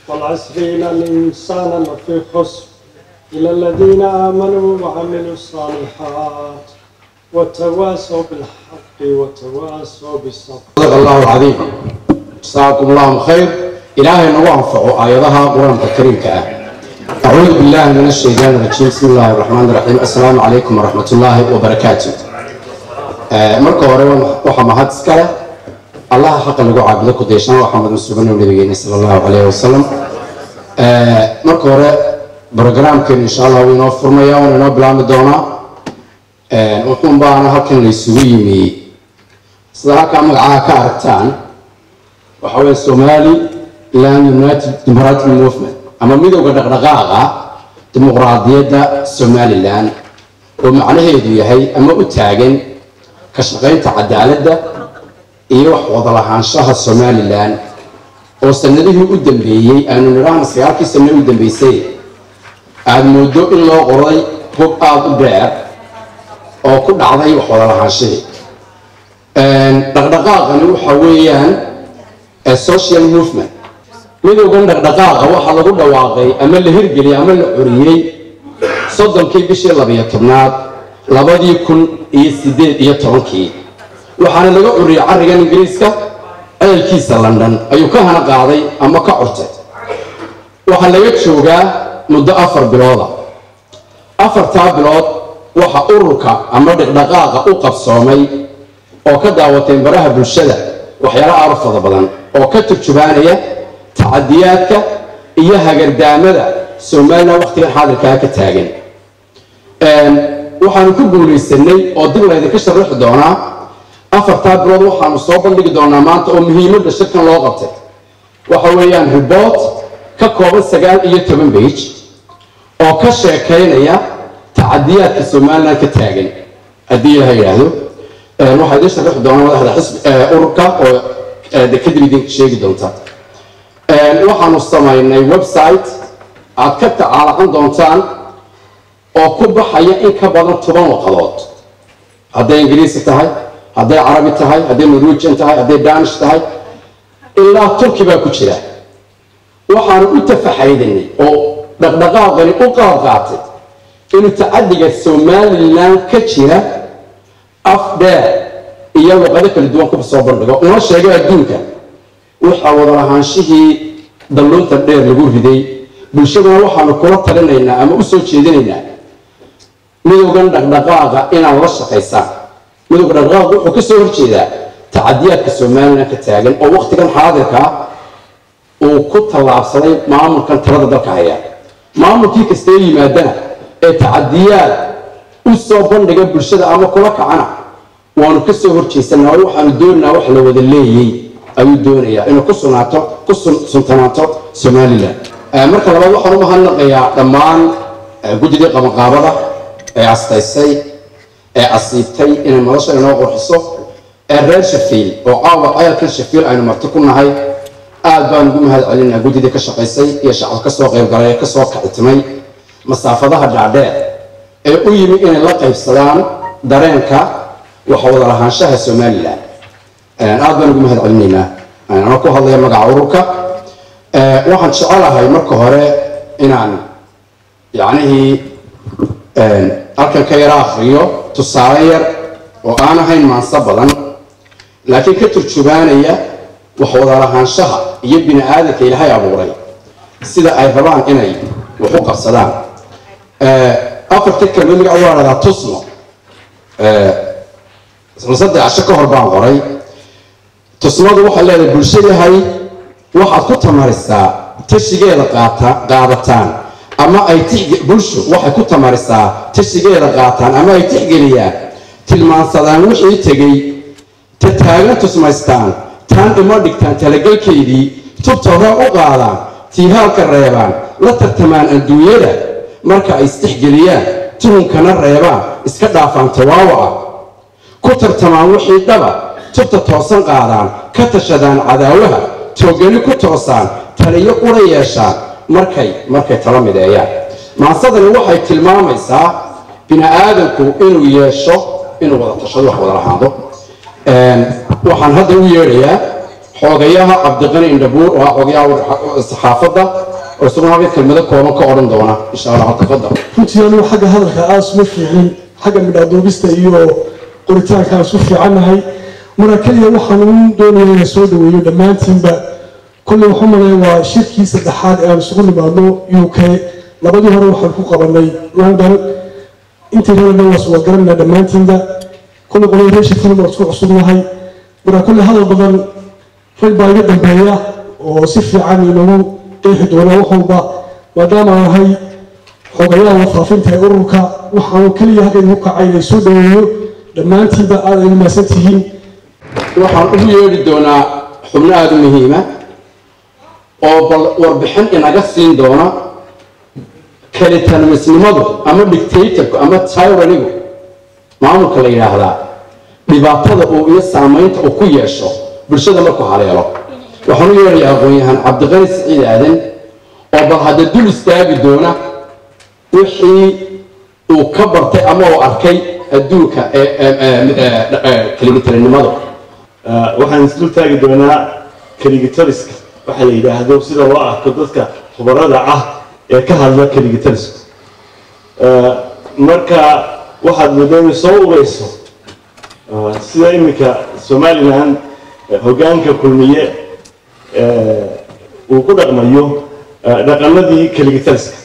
والعصر إن الإنسان لفي خسر إلى الذين آمنوا وعملوا الصالحات وتواصوا بالحق وتواصوا بالصبر صدق الله العظيم جزاكم الله خير إلهي نوع أنفعوا آياتها قرآن الكريم كأه أعوذ بالله من الشيطان الرجيم بسم الله الرحمن الرحيم السلام عليكم ورحمة الله وبركاته آه، مركو هوري وحا مهد سكالة الله حق لغو عابد لكو ديشان وحمد مسلمين ونبيين صلى الله عليه وسلم آه، مركو هوري برنامج كان إن شاء الله وينو فرميا ونو بلام دونا آه، وحن بانا هكذا ليسويمي sida halkaa magacaha ka aragtaan waxa weeye somali land united democratic movement ama midowda dhaqdhaqaaqa dimuqraadiyadda somalilan oo macnaheedu yahay ama u taagan ka shaqaynta cadaaladda iyo wax wada lahaanshaha somalilan oo sanadihii u dambeeyey aanu nidhaahna sagaalkii sane u dambeysay aada moodo in loo qoray hub aada u dheer oo ku dhacday wax wada lahaanshihii dhaqdhaqaaqani waxa weeyaan social movement midowgan dhaqdhaqaaqa waxaa lagu dhawaaqay ama la hirgeliyay ama la curiyey soddonkii bishii labiyo tobnaad labadii kun iyo sideed iyo tobankii waxaana laga curiyey carrigan ingiriiska ceelkiisa london ayuu ka hana qaaday ama ka curtay waxaa laga joogaa muddo afar bilooda afartaa bilood waxa ururka ama dhaqdhaqaaqa u qabsoomay oo ka daawateen baraha bulshada waxyaalo aada fada badan oo ka turjubaanaya tacadiyaadka iyo hagardaamada somalilan wakhtigan xaadirkaa ka taagan waxaanu ku guulaysanay oo dib laydinka sharaxi doonaa afartaa bilood waxaanu soo bandhigi doonaa maanta oo muhiimadda shirkan loo qabtay waxa weeyaan ribort ka kooban sagaal iyo toban bage oo ka sheekaynaya tacadiyaadka somalilan ka taagan haddii ilaha yidhaahdo waxaa idiin sharaxi doonaa madaxda xisbi ururka oo kadib idinka sheegi doonta waxaanu samaynay website aad ka tacaalacan doontaan oo ku baxaya in ka badan toban waqadood hadday ingiriisi tahay hadday carabi tahay hadday norwegian tahay hadday danish tahay ilaa turki baa ku jira waxaanu u tafaxaydanay oo dhaqdhaqaaqani u qaad qaatay inuu tacadiga somalilan ka jira af dheer iyo luqado kala duwan ku soo bandhigo una sheegay adduunka waxaa wada lahaanshihii dalluunta dheer lagu riday bulshadana waxaanu kula talinaynaa ama u soo jeedinaynaa midowgan dhaqdhaqaaqa inaad la shaqaysaan midowga dhaqdhaqaaqa wuxuu ka soo horjeedaa tacadiyaadka somalilan ka taagan oo wakhtigan xaadirkaa uu ku tallaabsaday maamulkan talada dalka haya maamulkii kastee yimaadana ee tacadiyaad u soo bandhiga bulshada ama kula kacana waanu ka soo horjeesanaa oo waxaanu doonaynaa wax la wada leeyey ayuu doonayaa inuu ku sunaato ku suntanaato somalilan marka labaad waxaan u mahadnaqayaa dhammaan guddidii qabanqaabada ee astaysay ee asiibtay inay madasha inoo qurxiso ee reer shafiil oo caawa ceelkan shafiil aynu marti ku nahay aad baan ugu mahad celinaa guddidii ka shaqaysay iyo shacab ka soo qaybgalay ee kasoo kacitimay masaafadaha dhaadheer ee u yimi inay la qaybsadaan dareenka waxa wada lahaanshaha somalilan aad baan ugu mahad celinaynaa anoo ku hadlaya magaca ururka waxaan jecelahay marka hore inaan yacnihii halkan ka yara akriyo tusaale yar oo aan ahayn maanso badan laakiin ka turjubaanaya wax wada lahaanshaha iyo bini aadanka ilaahay abuuray sida ay rabaan inay wax u qabsadaan afarta kelmad magaca waa dhahdaa tusmo saddex casho ka hor baan qoray tusmadu waxay leedahay bulsho yahay waxaad ku tamarisaa tashigeeda qaata qaadataan ama ay bulsho waxay ku tamarisaa tashigeeda qaataan ama ay tixgeliyaan tilmaansadaan wixii tegey ta taagan tusmaystaan taan ima dhigtaan talagelkeydii tubta hore u qaadaan tiihaalka reebaan la tartamaan adduunyada marka ay istixgeliyaan tuhunkana reebaan iska dhaafaan tawaawaca ku tartamaan wixii dhaba tubta toosan qaadaan ka tashadaan cadaawaha toogani ku toosaan taliyo qura yeeshaan markay markay tala mideeyaan maansadani waxay tilmaamaysaa bini aadamku inuu yeesho inuu wada tashado wax wada lahaado waxaan hadda u yeedhayaa xoogayaha cabdiqani indhabuur oo ah xoogayaha saxaafadda oo isaguna halka kelmado kooban ka odhan doona insha allah tafadal runtii anigu xagga hadalka aas uma fiicin xagga midhaadoogista iyo qoritaanka aan isu fiicannahay marka keliya waxaan u doonaya inaan soo dhaweeyo dhammaantiinba kolley waxu malaya waa shirkii saddexaad ee aan isugu nimaadno u k labadii hore waxaan ku qabanay london intii reerna waa suwa garanayna dhammaantiinba kolley qolay reesha film waa isku cusubnahay marka kolley hadal badan rag baa iga dambeeya oo si fiican inoogu qeexi doona wax walba maadaama aan ahay xogayaha wafaafinta ee ururka waxaanu keliya halka igu kacay inay soo dhaweeyo dhammaantiinba aad ay mahadsan tihiin waxaan ugu yeedhi doonaa xubno aada u muhiima oo bal warbixin inaga siin doona kalitanamisnimadu ama dictatorku ama tyranigu maamulka la yidhaahdaa dhibaatada uu iyo saamaynta uu ku yeesho bulshada markuu haleelo waxaan u yeedhayaa aqoon-yahaan cabdiqani siciid aadan oo bal hadda dul istaagi doona wixii uu ka bartay ama uu arkay adduunka ee kaligitanimada waxaan isdul taagi doonaa kaligitariska waxa la yidhaahdo sida loo arko dadka khubarada ah ee ka hadla kaligitariska marka waxaad moodaa inay soo ureyso sida iminka somalilan hoggaanka kulmiye uu ku dhaqmayo dhaqanadii kaligitariska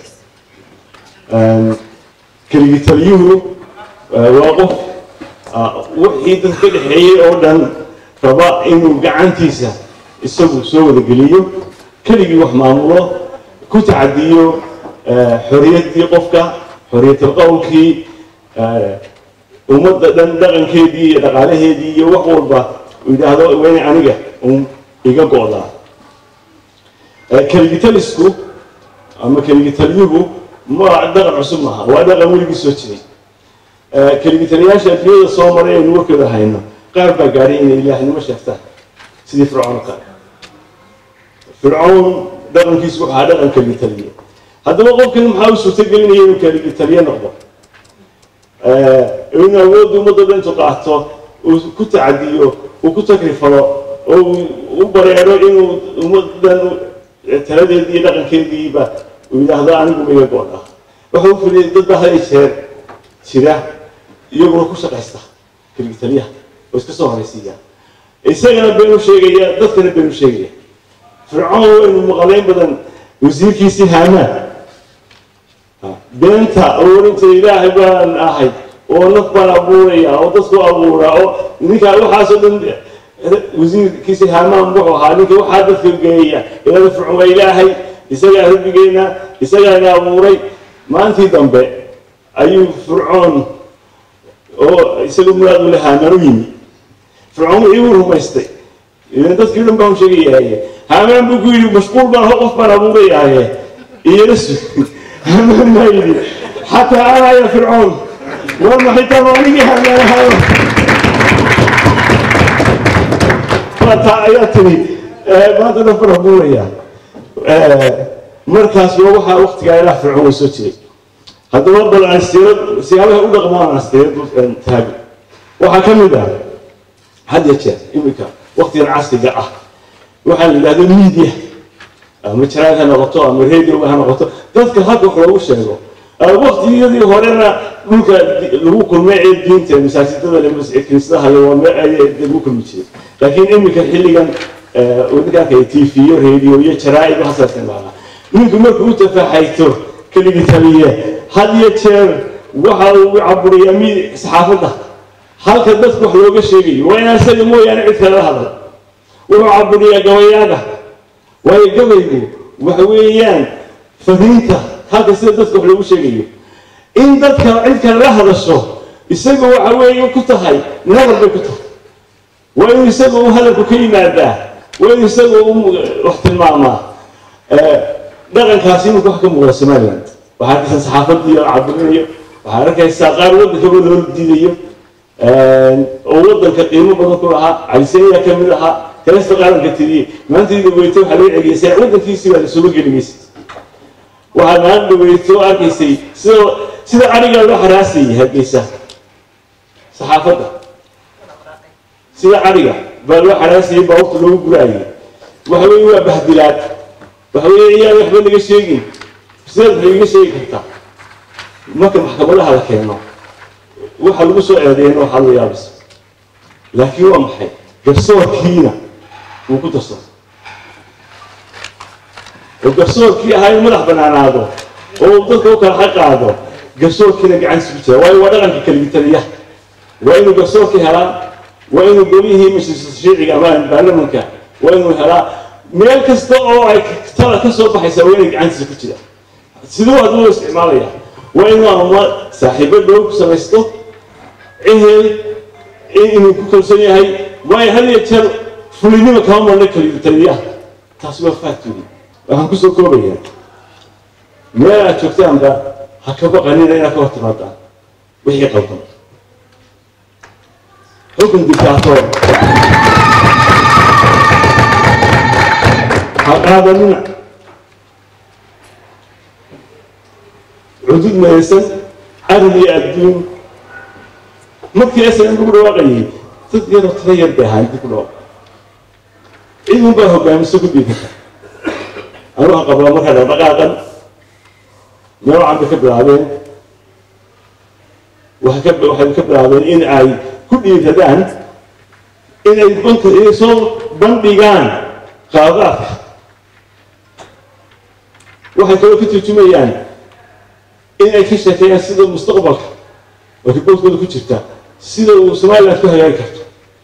keligitaliyuhu waa qof wixii dad ka dhexeeyey oo dhan raba inuu gacantiisa isagu soo wadageliyo keligii wax maamulo ku tacadiyo xorriyaddii qofka xorriyatul qowlkii ummadda dhan dhaqankeedii iyo dhaqaalaheedii iyo wax walba uu yidhaahdo wayna aniga un iga go'daa keligitalisku ama keligitaliyuhu ma dhaqan cusub maaha waa dhaqan weligii soo jiray keligitaliyaasha adduunyada soo maray aynu warkooda hayno qaar baa gaadhay inay ilaahnimo sheegtaan sidii fircoon oo kale fircoon dhaqankiisu wuxuu ahaa dhaqan keligitaliye haddaba qofkan maxaa u suurtagelinaya inuu keligitaliye noqdo in awoodda ummadda dhan intuu qaato uu ku tacadiyo uu ku takrifalo oo uu u bareero inuu ummaddan taladeedii iyo dhaqankeediiba uu yidhaahdo anigu ma iga go'da waxa u filiyay dad baa hal jeer jira iyaguna ku shaqaysta keligitaliyaha oo iska soo horaysiiya isagana been u sheegaya dadkana been u sheegaya fircoon waynu maqaleyn badan wasiirkiisii haamaan beenta abuurinta ilaahay baan ahay oo naf baan abuuraya oo dadku abuura oo ninkaa waxaasoo dhan wasiirkiisii haamaan wuxuu ahaa ninka waxaa dadka geeya ilaa fircoon waa ilaahay isagaa rabbigeena isagaana abuuray maantii dambe ayuu fircoon oo isaga muraad ule haamaan u yimi fircoon wixii uu rumaystay idan dadkii dhan baan sheegayahaye haamaan buu ku yidhi mashquul baan ho qof baan abuurayahaye iyana su haamaan baa yidhi xataa ana ya fircoon war maxitaan oo anigii haamaan ahayo taa ayaa tiri maanta dhan baan abuuraya markaas waa waxaa waktigaa ilaah fircoon way soo jiray haddaba bal aan siirad siyaabaha u dhaqmaan aan siirad taago waxaa ka mid ah had ya jeer iminka waktigan casriga ah waxaa la yidhahdo media ama jaraad ha noqoto ama radioga ha noqoto dadka hadda wax loogu sheego waktiyadii horena dhulka lagu kulmay ee diinta masaajidada kiniisadaha lagu kulmi jiray laakiin iminka xilligan ninkaanka tv-yo radio iyo jaraa'id waxaasa isticmaalaa ninku markuu u tafaaxayto keligii taliye had iyo jeer waxa uu caburiyaa mi saxaafadda halka dadku wax looga sheegayo waa inaan isaga mooyaane cid kale la hadal wuxuu caburiyaa gabayaaga waayo gabaygu waxa weeyaan fariinta halka sida dadka wax loogu sheegayo in dadka cid kale la hadasho isaga waxa weeye ku tahay nabar bay ku tahay waa inuu isaga uu hadalku ka yimaadaa waa inuu isaga u wax tilmaamaa dhaqankaasi imika wax ka muuqda somaliland waxaa arkaysaa saxaafadii oo cabirinayo waxaa arkaysaa qaar waddankaba loo diidayo oo waddanka qiimo badan ku lahaa caliseeya ka mid ahaa heesta qaaranka tiriyey maantayda weyto waxaa laga cegeysay waddankiisii baa lasooga gelimaysa waxaad maan dhaweyto oo arkaysay sida sida arigaa loo xaraasayay hargeysa saxaafadda sida ariga baa loo xaraasayay baabuurta loogu guraayay waxa weeye waa bahdilaad waxa weeye iyaan waxba naga sheegin sidaad waxay iga sheegi kartaa marka maxkamadaha la keeno waxa lagu soo eedeeyana waxaa la yaabis laakiin waa maxay garsoorkiina wuu ku darsaday oo garsoorkii ahaa in madax banaanaado oo dadka u kala xaqaado garsoorkiina gacantiisa ku jira waayo waa dhaqanka kaligitaliya waa inuu garsoorkii helaa waa inuu golihii majliska sharciga ama baarlamanka waa inuu helaa meel kasta oo ay tala ka soo baxaysa waa inay gacantiisa ku jira siduu aduu isticmaalaya waa inuu ama saaxiibo dhow ku samaysto ehel inuu ku kalsoon yahay waayo had iyo jeer fulinima kama marna kaligitaliya taasi waa factory waxaan kusoo koobaya meel aad joogtaanba ha ka baqanina inaad ka hor timaadaan wixii qaldan xukun dictator ha qaadanina cudud maysan arrin iyo adduun markii aslan lagu dhawaaqayay dad yaroo tira yar bay ahaan dib ku dhawaaq cid un baa hogaamiso ku dhiibata anu waxaan qabaa markaa dhaqdhaqaaqan noocan bay ka bilaabeen waxay ka waxay ka bilaabeen in ay ku dhiiradaan in ay banka inay soo bandhigaan qaadaadka waxay kaloo ka turjumayaan in ay ka sheekeeyaan sida mustaqbalka oo riboodkooda ku jirta sida uu somaliland ku hagaagi karto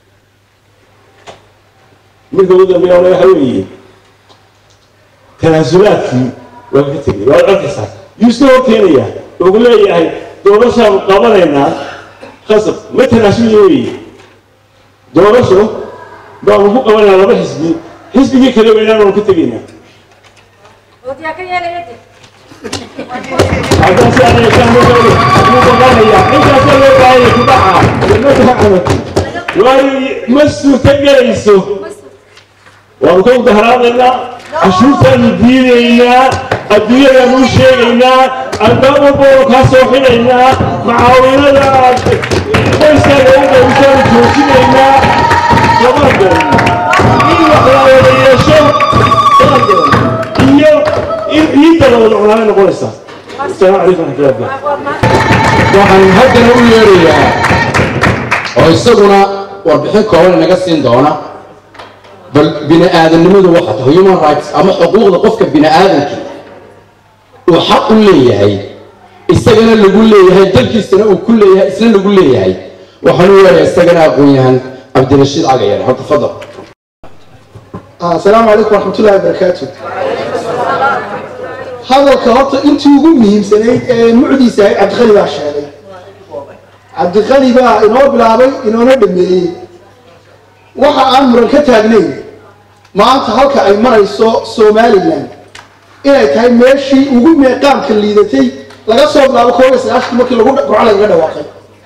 midka ugu dambeeya waxa weeye tanaasulaadkii waa ka tegay waad arkaysaa yuu iska hor keenayaa wuxuu leeyahay doorashaanu qabanaynaa khasab ma tanaasuli weeye doorasho baanu ku qabanaynaa laba xisbi xisbigii kale weynaanu ka tegaynaa haddaan si aan yeeshaan ma gaari muu baqanaya intaasa loo baahanya ku dhaca jannada camati waayo ma suurta gelayso waanu ka udaharaadaynaa cashuurtaanu diidaynaa adduunyadaanu u sheegaynaa albaab walbaanu kaa soo xidhaynaa macaawinada aad qoyskaaga u dhowsaanu joojinaynaa lama garan in wax la wada yeesho lama garan iyo in ciidda la wada cunaanay noqonaysaa asalaamu calaykum waraxmatullahi wabarakatu waxaan haddana u yeerayaa oo isaguna warbixin kooban inaga siin doona bal bini aadamnimadu waxa tahay human rights ama xuquuqda qofka bini aadamkii uu xaq u leeyahay isagana lagu leeyahay dalkiisana uu ku leeyahay isna lagu leeyahay waxaan u yeerayaa isagana aqoon-yahan cabdirashiid cagayar horta fadal asalaamu calaykum waraxmatullahi wabarakaatu hadalka horta intii ugu muhiimsanayd ee mucdiisa ahayd cabdiqali baa sheegay cabdiqali baa inoo bilaabay inoona dhameeyey waxa aan muran ka taagnayn maanta halka ay marayso somalilan inay tahay meeshii ugu meeqaamka liidatay laga soo bilaabo koob iyo sagaashankii markii lagu burco lagaga dhawaaqay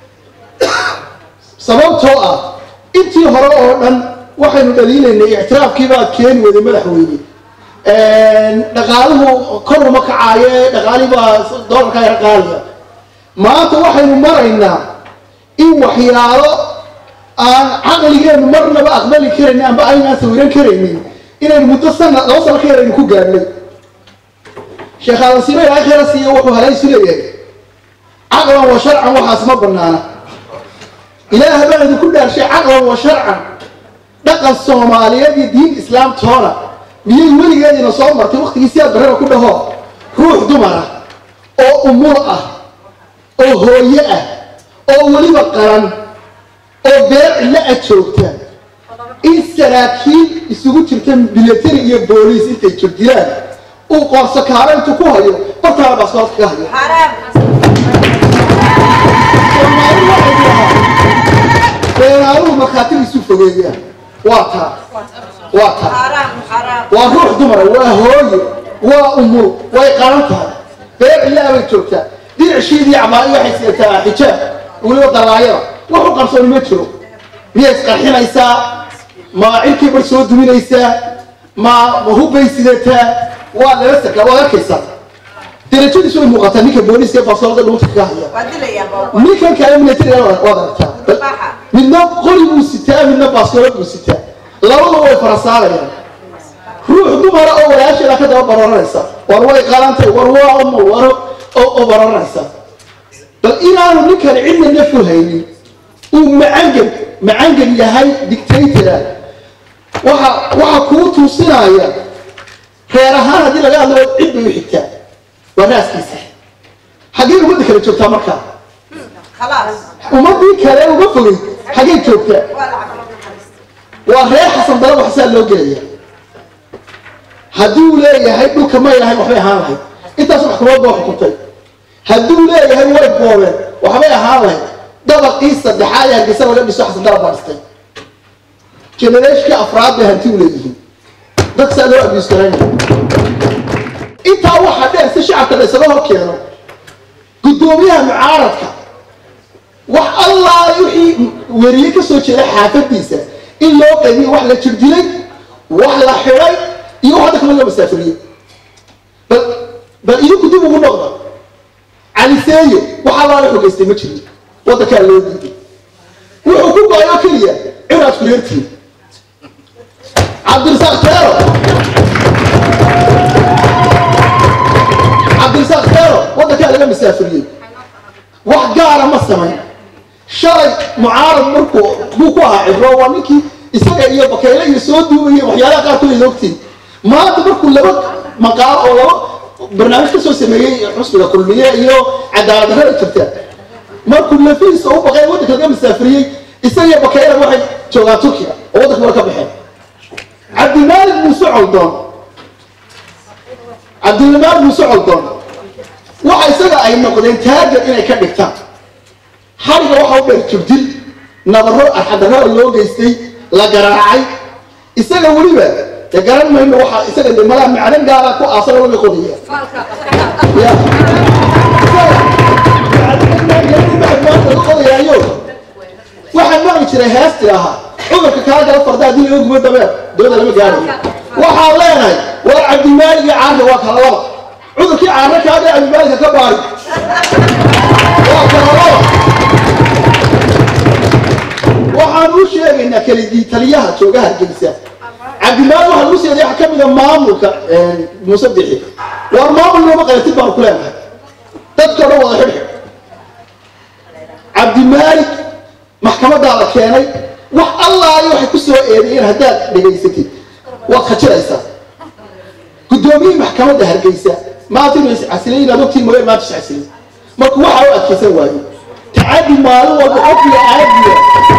sababtoo ah intii hore oo dhan waxaynu dhaliilaynay ictiraafkiibaad keeni weyday madaxweyne dhaqaaluhu kor uma kacaaye dhaqaalihii baa doolarka yar qaaliya maanta waxaynu maraynaa in waxyaalo aan caqligeenu marnaba aqbali karaynin amba aynaan sawiran karaynin inaynu muddo sana laba sano ka yar aynu ku gaadhnay sheekh aadansiino ilaahay khayra siiya wuxuu halaysu leeyahay caqlan wa sharcan waxaas ma banaana ilaah baan idinku dhaarshay caqlan wa sharcan dhaqan soomaaliyeed iyo diin islaam toona miyay weligeediina soo martay waktigii sidaad barraba ku dhaho ruux dumara oo umur ah oo hooye ah oo weliba qaran oo beer cilla a joogta in saraakiil isugu jirta military iyo booliis intay jirdilaan uu qoorso kaaro intuu ku hayo bartaaba baaskoodka ka hayo soomaali waxay dhahaa beenaaluhu markhaatigiisu fogeeyaan waa taa waa taa waa ruux dumara waa hooye waa umur way qaran tahay beer cillaa bay joogtaa dhinacsiidii camaa'i waxay sidataa xijaab weliba dalaayada wuxu qarsooni ma jiro miyay isqarxinaysaa ma cirkii bar soo duminaysaa ma ma hubbay sidataa waa lala sarkaa waad arkaysaa darajadiisu way muuqataa ninka booliiska ee baastoolada dhuunta kaga haya waa dilayaa boobo ninkan kale militariga waad aragtaa Baxa. midna qori buu sitaa midna baastoolad buu sitaa labadaba way farasaarayaan ruux dumara oo walaasheeda ka daba bararanaysa war way qalantay war waa umo war oo oo bararanaysa bal inaanu ninkan cidna nafku haynin uu macangan macangan yahay dictatora waxa waxa kuu tuusinaya reer ahaan haddii laga hadlo cid bay u xigtaa waa raaskiisa xaggee ummadda kale joogtaa markaa khalaas ummadii kale uga fogay xaggee joogtaa waa lacag loo naxariista waa reer xasan dalab wax saa loo gelaya hadduu leeyahay dhulka may lahayn waxbay ahaan lahayd intaas maxkamad baa xukuntay hadduu leeyahay way boobeen waxbay ahaan lahayd dabaqii saddexaad ee hargeysa laga dhiso xasan dalab baa dhistay genereeshkii afraad bay hanti u leeyihiin dad saa loo abiis garaynaya intaa waxaa dheer si shacabka la isaga hor keeno guddoomiyaha mucaaradka wax allaale wixii weriye ka soo jeeda xaafadiisa in loo qaybiyo wax la jirdilay wax la xidhay iyo wax hadda kama loo masaafiriyey bal bal idinku dib ugu noqda caliseeye wax allaale xogeystay ma jirin waddankaa loo diiday wuxuu ku go-ay oo keliya ciraad kureertiin cabdirasaaq teero cabdirasaaq teero waddankaa laga masaafiriyey wax gaara ma samayn shalay mucaarad markuu buu ku ahaa cibro waa ninkii isaga iyo bakeyle iyo soo duubayay waxyaalaha qaarkood ay ogtiin maanta markuu laba maqaalo oo laba barnaamij ka soo sameeyey xusbiga kulmiye iyo cadaalad darrada jirta markuu lafihiisa u baqay waddanka laga masaafiriyey isaga iyo bakeyle waxay joogaan turkiga oo waddanka war ka baxeen cabdimaalig muuse coldoon cabdilmaalig muuse coldoon waxa isaga ay noqdeen taagan inay ka dhigtaan xariga waxa u dheer jubdil nabaro arxadarro loo geystay la garaacay isaga weliba de garan mayno waxa isaga de malaa macdan gaara ku aasan laga qodaya Ya. Laga qodayaayo waxaan maqli jiray heesti ahaa cudurka kaa gala farda haddii laga gubo dabeer dooda lama gaarayo waxaan leenahay waa cabdimaalig iyo caarka waa kala laba cudurkii caarna kaa gala cabdimaaligka ka baari waa kala laba waxaan u sheegaynaa keligii taliyaha jooga hargeysa cabdimaal waxaa lagu seeday waxa ka mid a maamulka muuse bixi war maamul nooma qalatid baanu ku leenahay dadka dhan wada xidhxidh cabdimaalik maxkamadaa la keenay wax allaayo waxay ku soo eedeeyeen haddaad dhegaysatid waad khajiraysaa guddoomiyihii maxkamadda hargeysa maanta inuu iscasilay inaad ogtiin mooye maanta iscasilay marka waxa u adkaysan waaye tacadi maalin walba qofkiga aadiya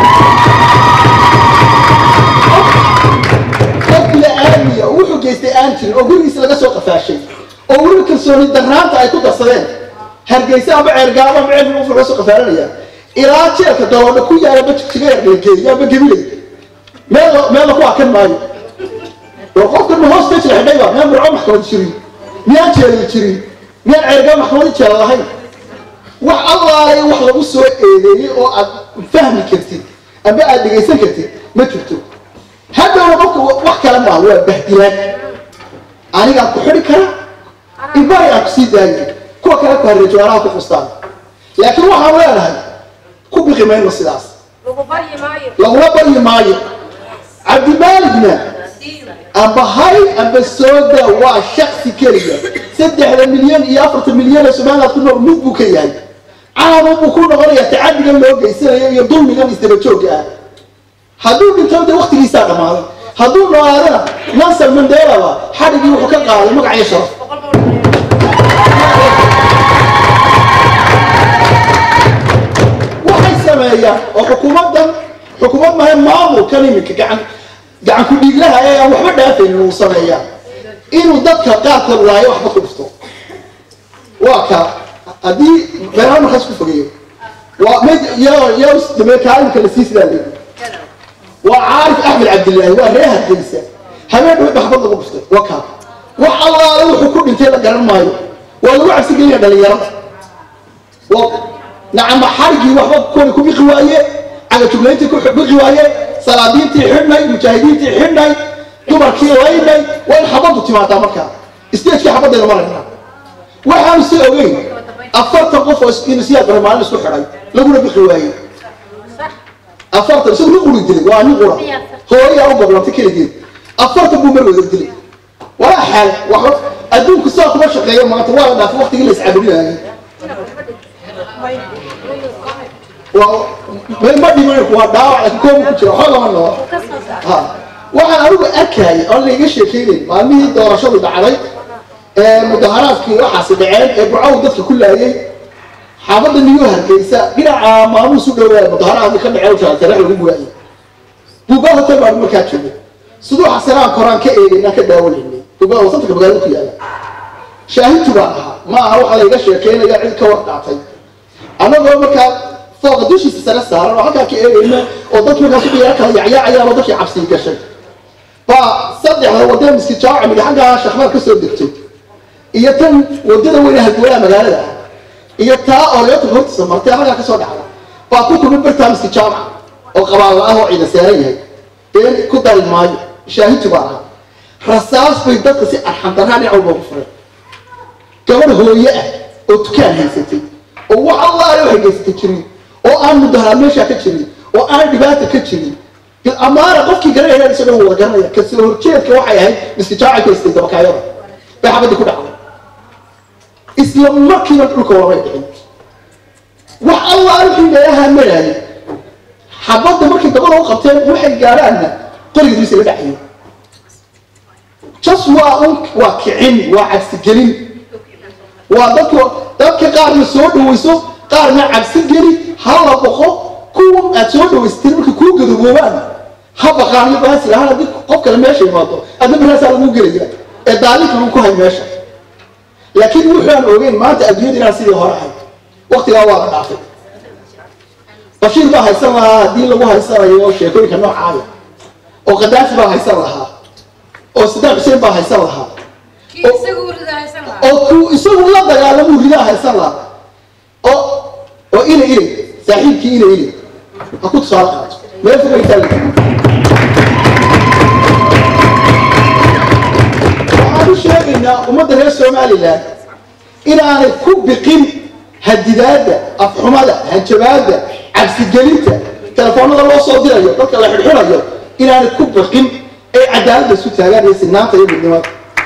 qofkiga aadiya wuxuu geystay aan jirin oo gurigiisa laga soo qafaashay oo weli kalsooni darnaanta ay ku darsadeen hargeysa ama ceergaabo ama ceelka wuxuu laga soo qafaalanaya ilaa jeelka daloodha ku yaala bajigjiga ergeegeeya ama gabilay meel meel ku akan maayo war qofkan ma hoos stage la xidhayba miyaan burco maxkamad jirin miyaan jeelay jirin miyaan ceergaabo maxkamadi jeela lahayn wax allaalay wax lagu soo eedeeyey oo aad fahmi kartid amba aad dhegaysan kartid ma jirto haddowna qofka wax kale maaha waa bahdilaan anigaan ku xidhi kara ibari aan kusii daayay kuwa kale ku harreejo anaha ku fustaan laakiin waxaan leenahay ku biqi mayno sidaas lagu baryi maayo laguma baryi maayo cabdimaaligna amba hay amba sooda waa shaksi keliya saddexda milyan iyo afartan milyan ee somaliland ku nool mid buu ka yahay caalam buu ku noqonayaa tacadigan loo geysanayo iyo dulmigan isdaba joogga ah hadduu dhinto de waktigiisaa dhammaaday hadduu noolaadana nelson mandelaba xadhigii wuxuu ka qaaday magac iyo sharaf waxay sameeyaan oo xukuumaddan xukuumad mahay maamulkan iminka gacan gacan ku dhiiglaha ee aan waxba dhaafaynin uu sameeyaa inuu dadka qaarkood laayo waxba ku dhufto waa ka haddii beeraan markaas ku fogeeyo waa mid yamekaalimka la sii sidaa leeyi waa caarif axmed cabdillaahi waa ree hargeysa habeen dhawe baxbad lagu dhuftay waa kaa wax allaale wuxuu ku dhintay la garan maayo waa lagu cabsi gelinaya dhalinyarada nacama xarigii waxba kuwani ku biqi waaye cagajuglayntii ku biqi waaye salaadiintii xidhnay mujaahidiintii xidhnay dumarkii laynay waa in xabaddu timaadaa markaa stagekii xabaddeeda marayna waxaanu si ogeyn afartan qof oo insiyaa bare maalin isku xidhay laguna bixi waayey afartan isagu nin quri dilay waa nin qura hooyaa u goblantay keligeed afartan buu mar wada dilay waa xaal wax adduunku saa kuma shaqeeyo maanta waa la dhaafay waqtigii la iscabudinayay waa ma dhiman waa dhaawac laakiin koobu ku jira waxba lama noo ha waxaan anigu arkayay oo laiga sheekeynayn maalmihii doorashadu dhacday ee mudaharaadkii waxaasi dhaceen ee burcaw dadka ku laayay xaafadda niyu hargeysa dhinaca maamuus u dhowaa mudaharaadkii ka dhaceen jaatarax lagu guwaayay buubaa hotel baan markaa joogay siduu xasanaan koraan ka eegaynaan ka daawanaynay buubaa wasanka magaalada ku yaala shaahidtu baan ahaa ma aha waxa layga sheekeynaya cid ka war dhaatay annagoo markaa fooqa dushiisa sare saaran oo halkaa ka eegayna oo dadki markaas uqiyaar kala yacyaacayaan oo dadkii cabsii gashay baa saddexda wadada miski jaawaca midi xaggaa shakmaar ka soo degto iyo tan wadada weyne halgowlaha magaalada ah iyo taa oreota hortiisa martay halkaa kasoo dhacda baa ku kulma bartaa miski jaawaca oo qabaan la-ah oo ciida seeran yahay been ku dari maayo shaahidtu baa ahaa rasaas bay dadka si arxandarraa dhinac walba ku furay gabadh hooye ah oo dukaan haysatay oo wax allaale waxay geysatay jirin oo aan mudaharaad meeshaa ka jirin oo aan dhibaata ka jirin amaana qofkii garanaya isagoo wada garanaya kasoo horjeedka waxay ahayd miskijaaca kaystay dabakaayada bay xabadii ku dhacday isla markiiba dhulka walamay dhicin wax allaale wixii meelaha maraayay xabadda markay dabada u qabteen waxay gaaraanna qorigiis la dhacayo jas waa un waa kicin waa cabsigelin waa dadka dadka qaarna soo dhawayso qaarna cabsi geli hala boqo kuwa aad soo dhawaysatay markay kuu gadoboobaan ha baqaan iyo baasi lahaan haddii qof kale meesha imaado adna markaasaa lagu gelaya ee daalinka lagu ku hay meesha laakiin wuxuaan ogeyn maanta adduunyada inaan sidii hore ahay waktigaa waa la dhaafay bashiir baa haysan lahaa haddii lagu haysanayo sheekooyinka noocaaya oo kadaafi baa haysan lahaa oo sadaam xuseen baa haysan lahaa oo kuu isagu la dagaalamuu ridaa haysan lahaa oo oo ina ile saaxiibkii ina ile ha ku tusaale qaato meel fogay taalla waxaan u sheegaynaa ummadda reer somalilan inaanay ku biqin hadidaadda afxumada hanjabaadda cabsigelinta telefoonada loo soo dirayo dadka la xidhxidhayo inaanay ku biqin ay cadaaladda isu taagaan iyo sinaanta iyo midnimada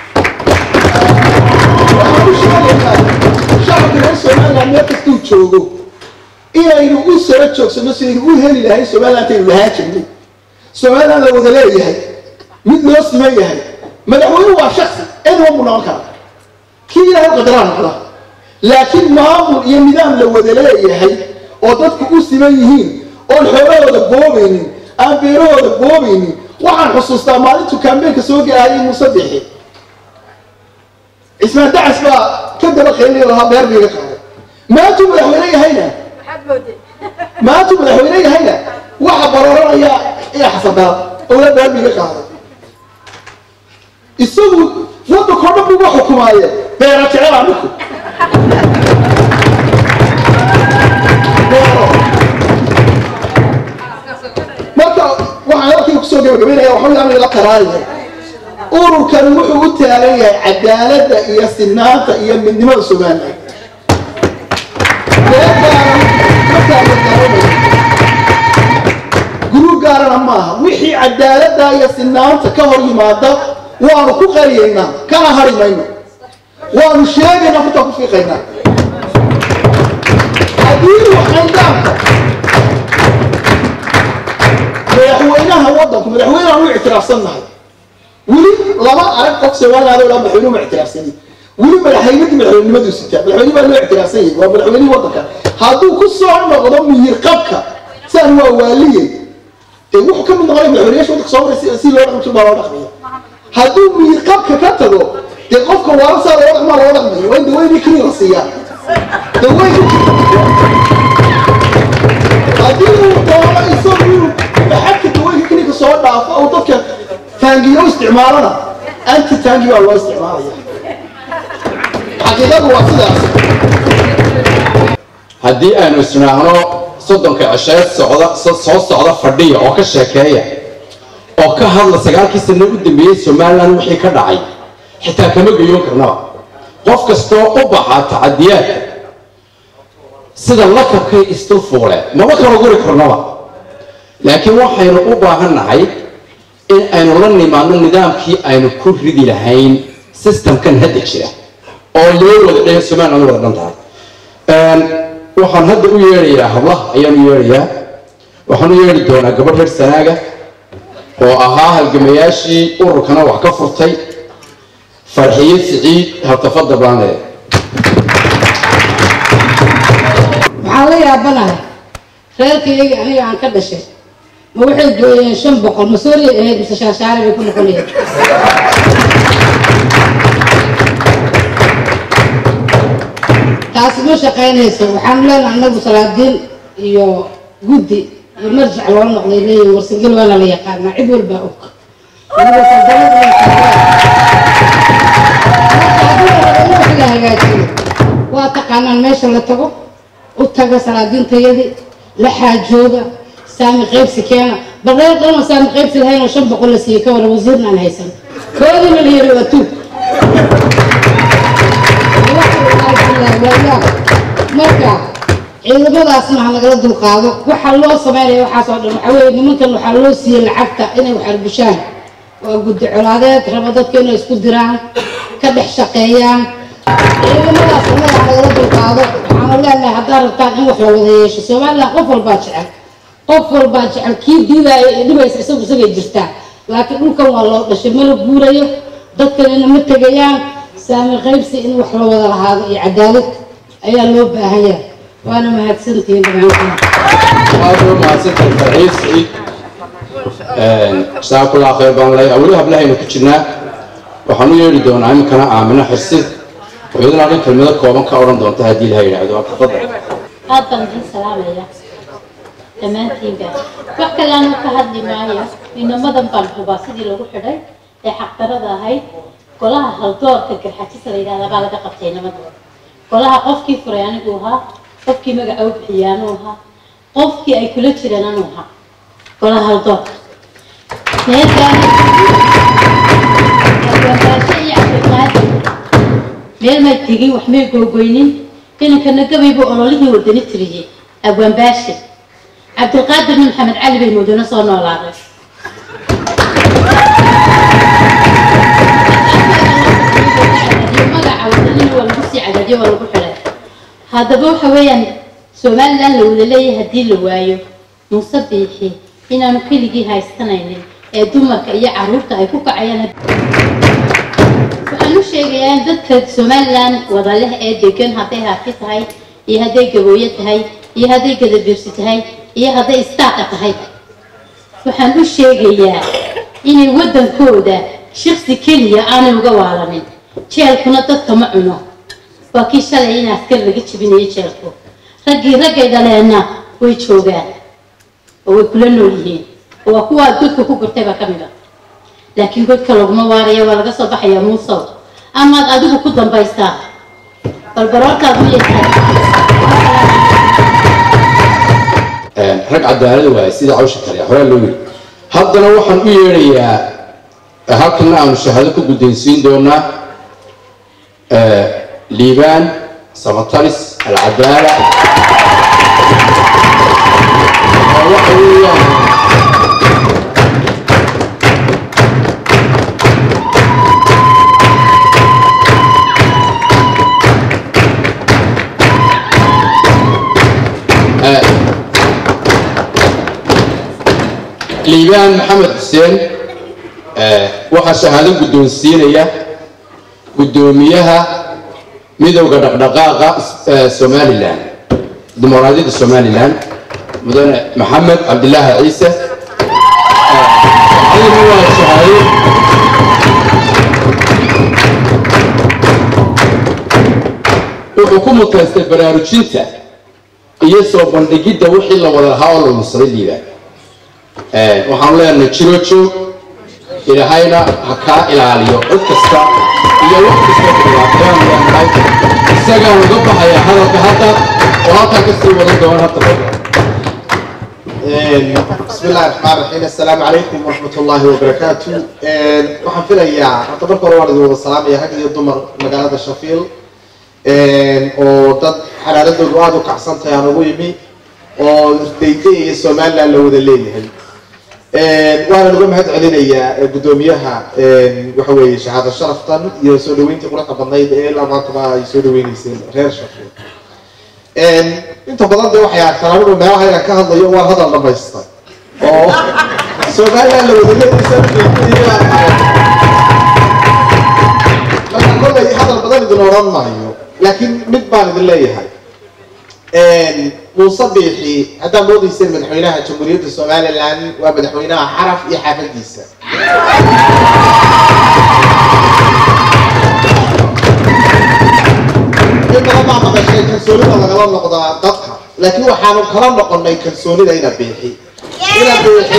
waxaan u sheegaynaa shacabka reer somaliland meel kastuu joogo inaynu u sara joogsano sidaynu u heli lahayn somaliland aynu lahaan jirnay somaliland la wada leeyahay mid loo siman yahay madaxweynuhu waa shaksi ciduma buu noqon karaa kii ilaahay u qadaraa noqda laakiin maamul iyo nidaam la wada leeyahay oo dadku u siman yihiin oon xoolahooda boobaynin aan beerahooda boobaynin waxaan xusuustaa maalintuu kaambeenka soo gaahayay muuse bixi cismaan dacas baa ka daba qeylinayo lahaa beer biiga qaaday maantuu madaxweyne yahayna maantuu madaxweyne yahayna waxa barooranaya ee xasadaan owla beer biiga qaaday isagu waddankoo dhan buga xukumaaye beera jecel aniku beero marka waxaan halkii kusoo gabagabaynaya waxaa yaabay la qaraaraya ururkan wuxuu u taagan yahay cadaaladda iyo sinaanta iyo midnimada somaliland guruub gaarana maaha wixii cadaaladda iyo sinaanta ka hor yimaada waanu ku qariyaynaa kana hari mayno waanu sheegaynaa furtaa ku fiiqaynaa haddii waxayndaanka madaxweynaha waddanku madaxweynehan u ictiraafsannahay weli lama arag qof somaliland oo dhan madaxweynuhu ma ictiraafsanin weli madaxweynadii madaxweynenimadu sitaa madaxweyne baa loo ictiraafsan yahay waa madaxweynihii waddanka hadduu ku soo noqdo miyir qabka saan waa waaliye dee wuxuu ka mid noqonaya madaxweynayaasha waddanka soo maray si- si loo dhaqmi baa loo dhaqmaya hadduu miyir qabka ka tago dee qofka waala saa loo dhaqmaa loo dhaqmayo waa in daweynii keliya la siiyaa daweynka haddii uu doono isagu inuu maxadka daweynka keliya soo dhaafo oo dadka taangiyo u isticmaalana anti taangi baa loo isticmaalaya xaqiiqadu waa sidaas haddii aynu isnaahno soddonka cisheed socda so- soo socda fadhiya oo ka sheekeeya oo ka hadla sagaalkii sano u dambeeyey somaliland wixii ka dhacay xitaa kama geyoon karnaba qof kastoo u baxa tacadiyaadka sida lakabkay isdulfuule maba kala guri karnaba laakiin waxaynu u baahannahay in aynu la nimaadno nidaamkii aynu ku ridi lahayn systemkan hadda jira oo loo wada dhan somaliland wada dhan tahay waxaan hadda u yeedhayaa hablaha ayaan u yeedhayaa waxaan u yeedhi doonaa gabadh reer sanaaga oo ahaa halgamayaashii ururkana wax ka furtay farxiye siciid habtafada baanee waxaan la yaabanahay reerkayagii aniga aan ka dhashay ma waxay gooyeen shan boqol ma sooriya ahayd mise shaashaare bay ku noqonayeen taasi ma shaqaynayso waxaanu leenahay anagu salaadiin iyo guddi iyo marjac loo noqday leeyihin warsangel waana la yaqaanaa cid walbaa og anigu saldanada iyo marka haddii la rabo in wax la hagaajiyo waa taqaanaan meesha la tago u taga salaadiintayadii la xaajooga saami qaybsi keena bal reer dhanoo saami qaybsi lahayn oo shan boqol la siiyey ka wara wasiirna aan haysan koodiina la yiri waa tuug marka ciidamadaasna ha nagala dulqaado waxaa loo sameynaya waxaas oo dhan waxaa weeye nimankan waxaa loo siiyey lacagta inay wax arbushaan waa guddi colaadeed raba dadka inay isku diraan ka dhex shaqeeyaan ciidamadaas annaga ha nagala dulqaado waxaanu leenahay haddaad rabtaan in wax la wada yeesho somaliland qof walbaa jecel qof walbaa jecel kii diidaayo ee dhibaysa isagu isagay jirtaa laakiin dhulkan waa loo dhashay mana guurayo dadkanina ma tegayaan saami qaybsi in wax la wada lahaado iyo cadaalad ayaa loo baahan yahay waana mahadsantihiin dhammaantiin aad u mahadsantahay farxiye siciid jazaakallah khayr baan leeyahay weli hablahaynu ku jirnaa waxaan u yeedhi doonaa iminkana aamino xirsid oo iyadana dhan kelmado kooban ka odhan doonta haddii ilaha yidhaahdo tafadal aad baan idin salaamaya dhammaantiinba wax kale aan ka hadli maayo inamadan baan hubaa sidii lagu xidhay ee xaqdarada ahayd golaha haldoorka garxajisa la yidhahda baa laga qabtay inamada golaha qofkii furay anigu ahaa qofkii magaca u bixiyay anuu ahaa qofkii ay kula jireen anuu ahaa golaha haldoorka meelkaan abwaanbaasho iyo cabdiqaadir meel may tegin wax may googoynin inankana gabaybu ololihii wadani tiriyey abwaanbaashe cabdilqaadirna maxamed cali bay mudano soo noolaaday magaca wadanina waa lagu sii cadaadiyo waa lagu xidhay haddaba waxa weeyaan somaliland la wada leeyahay haddii la waayo muuse biixi inaanu keligii haystanaynin ee dumarka iyo caruurta ay ku kacayaan waxaan u sheegayaa in dadka somaliland wada leh ee degan hadday haafi tahay iyo hadday gabooye tahay iyo hadday gadabiirsi tahay iyo hadday istaaqa tahay waxaan u sheegayaa inay waddankooda shiksi keliya aanay uga waalanin jeelkuna dadka ma cuno waa kii shalay in askar laga jebinayo jeelku raggii raggay dhaleenna way joogaan oo way kula nool yihiin oo waa kuwa godka ku gurtay baa ka mid a laakiin godka laguma waaraya waa laga soo baxayaa muusow amaad adigu ku dambaystaa balbaroortaad u yeeshaa rag cadaalad waaye sida cawsha kale horaa loo yiri haddana waxaan u yeedhayaa halkana aanu shahaado ku gudaysiin doonaa liibaan samatalis alcadaala oo waxa weeyaan liibaan maxamed xuseen waxaa shahaado guddoonsiinaya guddoomiyaha midowda dhaqdhaqaaqa somalilan dimuqraadiyadda somalilan mudane maxamed cabdilaahi ciise adina waa shahaado wuxuu ku mutaystay baraarujinta iyo soo bandhigidda wixii la wada lahaa oo la nusray liibaan waxaan leenahay jiro joog ilaahayna ha kaa ilaaliyo cid kasta iyo wax kasta dhibaatayaan leenahay isagaan uga baxaya hadalka hadda oo halkaa kasii wadan doona hadda بسم الله الرحمن الرحيم السلام عليكم ورحمة الله وبركاته waxaan filayaa horta marka hore waan idin wada salaamaya rag iyo dumar magaalada shafiil oo dad xalaaladoodu aada u kacsan tahay aan ugu yimi oo dayday iyo somaliland la wada leeyahay waxaan uga mahad celinayaa guddoomiyaha waxa weeye shahaado sharaftan iyo soo dhaweyntii quruxda badnayd ee ilaa maantaba ay soo dhaweyneyseen reer shafiil inta badan dee waxay arkaan anigu meelaha inaan ka hadlayo waa hadal dhamaysta oo somaliland la wada leeyahay marka kollay hadal badan idin odhan maayo laakiin mid baan idin leeyahay muuse biixi haddaad moodayseen madaxweynaha jamhuuriyadda somaliland waa madaxweynaha xaraf iyo xaafadiisa in badan baa maqashay kalsoonida lagala noqdaa dadka laakiin waxaanu kala noqonay kalsoonida ina biixi ina biixi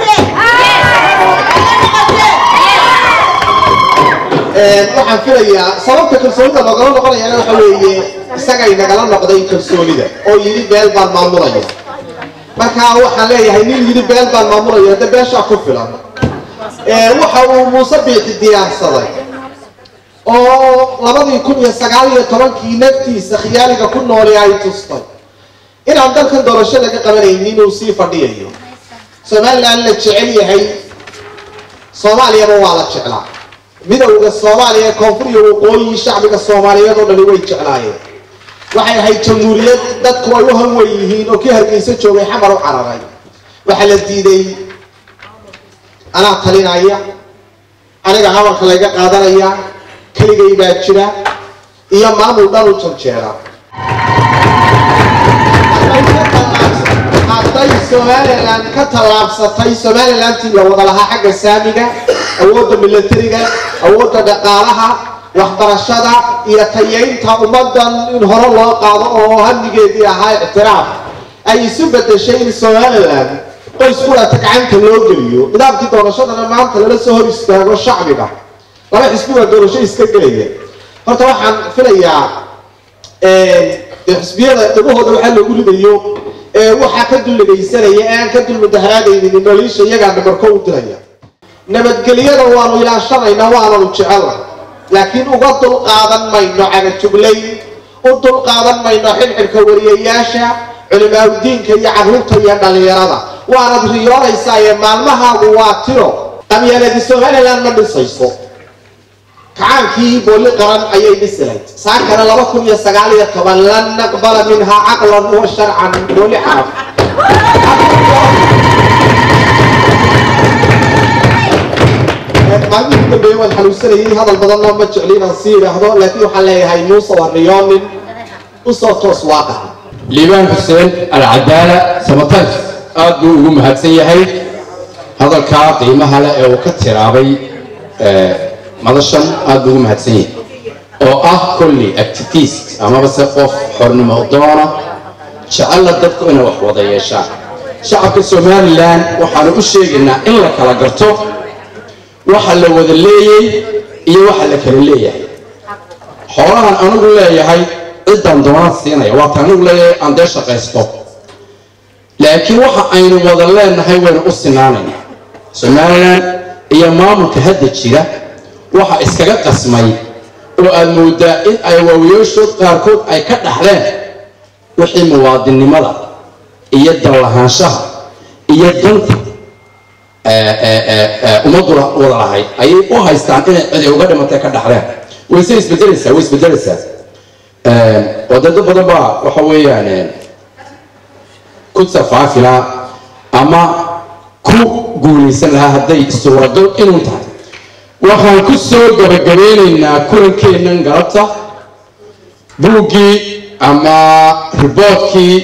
waxaan filayaa sababta kalsoonida loogala noqonayana waxa weeye isagay nagala noqday kalsoonida oo yidhi beel baan maamulaya marka waxaan leeyahay nin yidhi beel baan maamulaya hadda beeshaa ku filan waxa uu muuse biixi diyaarsaday oo labadii kun iyo sagaal iyo tobankii naftiisa khiyaaliga ku nooli ay tustay inaan dalkan doorasho laga qabanaynin inuu sii fadhiyayo somaliland la jecel yahay soomaaliyaba waa la jeclaa midowda soomaaliya ee koonfur iyo waqooyi shacbiga soomaaliyeed oo dhani way jeclaayeen waxay ahayd jamhuuriyad dadku ay u hanwen yihiin oo kii hargeysa joogay xamar u cararay waxaa la diiday anaa talinaya aniga habalka layga qaadanaya keligay baa jira iyo maamul dhan u janjeera hadday somaliland ka tallaabsatay somalilandtii la wada lahaa xagga saamiga awoodda milatariga awoodda dhaqaalaha waxbarashada iyo tayeynta ummadan in hore loo qaado oo hamigeedii ahaa ictiraaf ay isu bedeshay in somaliland qoys kulata gacanta loo geliyo nidaamkii doorashadana maanta lala soo hor istaago shacbiga laba xisbi waa doorasho iska gelaya horta waxaan filayaa dee xisbiyada dhagahooda waxaa loogu ridayo waxaa ka duldhegaysanaya ee aan ka dul mudaharaadaynin nolosha iyagaa dhabarko u diraya nabadgelyada waanu ilaashanaynaa waananu jecela laakiin uga dul qaadan mayno cagajuglayn u dul qaadan mayno xilxilka wariyayaasha culimaadudiinka iyo carruurta iyo dhallinyarada waanad riyoonaysaa ee maalmahaagu waa tiro qabyaaladi somaliland ma dhisayso kacaankii booli qaran ayay dhisilayd saakana laba kun iyo sagaal iyo toban lan naqbala minhaa caqlan wa sharcan booli carab maalmihii dambeeye waan xanuunsanayay hadal badanna ma jecli inaan sii idhaahdo laakiin waxaan leeyahay muuse waa riyoonin usoo toos waaqa liibaan xuseen alcadaala samatays aad buu ugu mahadsan yahay hadalkaa qiimaha leh ee uu ka tiraabay madashan aad buu ugu mahadsan yahay oo ah kolli activist amaba se qof xornimo doona jecella dadku inay wax wada yeeshaan shacabka somalilan waxaanu u sheegaynaa in la kala garto waxa la wada leeyay iyo waxa la kala leeyahay xoolahan anigu leeyahay ciddaan doonaan siinaya waata anigu leeyahay aan dee shaqaysto laakiin waxa aynu wada leenahay waynu u sinaanaynaa somalilan iyo maamulka hadda jira waxa iskaga qasmay oo aad moodaa in ay waawiyaashood qaarkood ay ka dhaxleen wixii muwaadinnimada iyo dallahaanshaha iyo danta ummaddu wada lahayd ayay u haystaan inay cidi uga dhimatay ka dhaxleen wayse isbedelaysaa way isbedelaysaa oo dad badan baa waxa weeyaan ku safaafilaa ama ku guulaysan lahaa hadday suuragal inuu tahay waxaan ku soo gabagabeynaynaa kulankeennan galabta buuggii ama riboodkii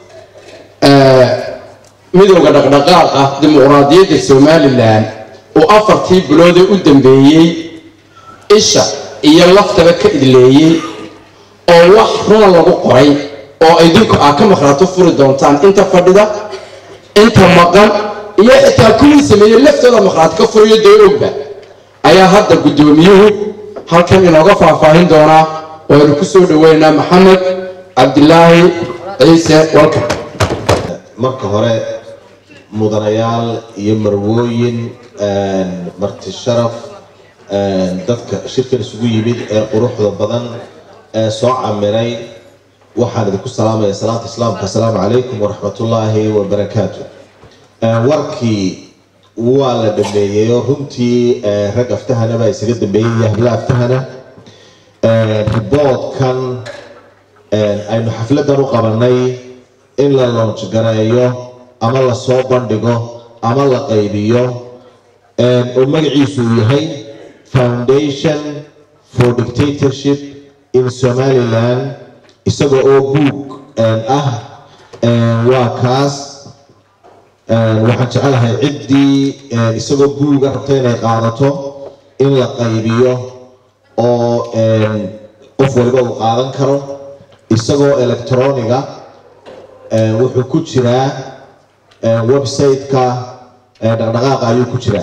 midowda dhaqdhaqaaqa dimuqraadiyadda somalilan oo afartii biloodee u dambeeyey isha iyo laftaba ka idleeyey oo wax runa lagu qoray oo idinku aad ka maqraato furi doontaan inta fadhida inta maqan iyo xitaa kuwii sameeyey laftooda maqraat ka furiyo dee ogba ayaa hadda guddoomiyuhu halkan inooga faahfaahin doonaa waynu ku soo dhaweynaynaa maxamed cabdilaahi ciise walkan marka hore mudanayaal iyo marwooyin marti sharaf dadka shirkan isugu yimid ee quruxda badan ee soo camiray waxaan idinku salaamaya salaanta islaamka asalaamu calaykum waraxmatullaahi wabarakaatu warkii waa la dhameeyey oo runtii rag aftahana baa isaga dambeeyey iyo habla aftahana riboodkan aynu xafladan u qabanay in la loonj gareeyo ama la soo bandhigo ama la qaybiyo oo magaciisu uu yahay foundation for dictatorship in somaliland isagoo oo buug ah waa kaas waxaan jecelahay ciddii isagoo buuga rabta inay qaadato in la qaybiyo oo qof waliba uu qaadan karo isagoo electroniga wuxuu ku jiraa website-ka dhaqdhaqaaqa ayuu ku jiraa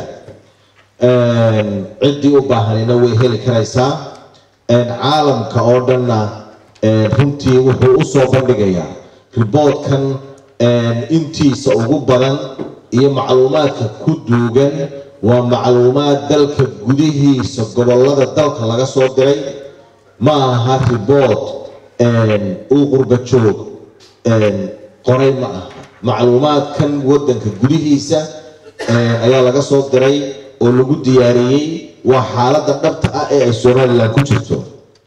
ciddii u baahanina way heli karaysaa caalamka oo dhanna runtii wuxuu u soo bandhigayaa riboodkan intiisa ugu badan iyo macluumaadka ku duugan waa macluumaad dalka gudihiisa gobolada dalka laga soo diray ma aha ribood uu qurba joog qoray ma aha macluumaadkan wadanka gudihiisa ayaa laga soo diray oo lagu diyaariyey waa xaaladda dhabta ah ee ay somalilan ku jirto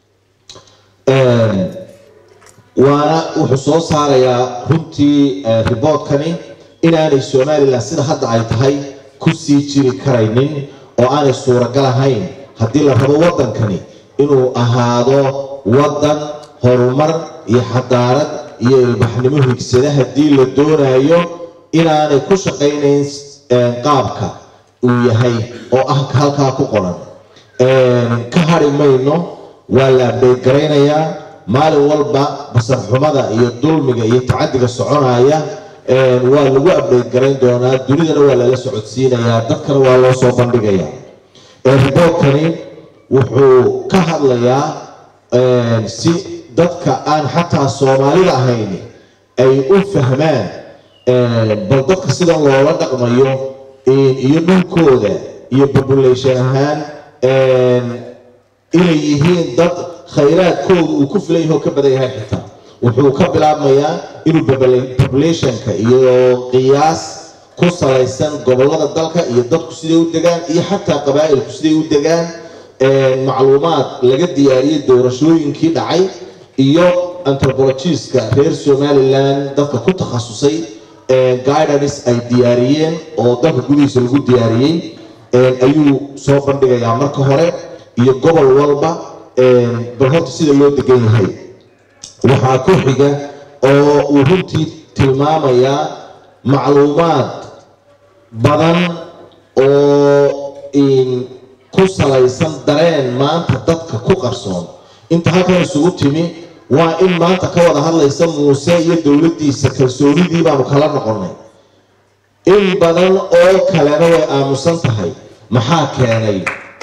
waana wuxuu soo saarayaa runtii riboodkani inaanay somalilan sida hadda ay tahay ku sii jiri karaynin oo aanay suuragal ahayn haddii la rabo wadankani inuu ahaado wadan horumar iyo xadaarad iyo ilbaxnimo higsada haddii la doonayo inaanay ku shaqaynayn qaabka uu yahay oo ah halkaa ku qoran ka hari mayno waa la abdeegaraynayaa maalin walba basarxumada iyo dulmiga iyo tacadiga soconaya waa lagu abdeegarayn doonaa dunidana waa lala socodsiinayaa dadkana waa loo soo bandhigayaa riboodkani wuxuu ka hadlayaa si dadka aan xataa soomaalida ahayn ay u fahmaan bal dadka sida loola dhaqmayo iyo dhulkooda iyo population ahaan inay yihiin dad khayraadkooda uu ku filan yahay oo ka badan yahay xitaa wuxuu ka bilaabmayaa inuu populationka iyo qiyaas ku salaysan gobolada dalka iyo dadku siday u degaan iyo xataa qabaa'ilku siday u degaan macluumaad laga diyaariyey doorashooyinkii dhacay iyo anthropologiska reer somaliland dadka ku takhasusay guidance ay diyaariyeen oo dalka gudihiisa lagu diyaariyey ayuu soo bandhigayaa marka hore iyo gobol walba bal horta sida loo degan yahay waxaa ku xiga oo uu runtii tilmaamayaa macluumaad badan oo ku salaysan dareen maanta dadka ku qarsoon inta halkan isugu timi waa in maanta ka wada hadlaysa muuse iyo dowladdiisa kalsoonidii baanu kala noqonnay in badan oo kalena way aamusan tahay maxaa keenay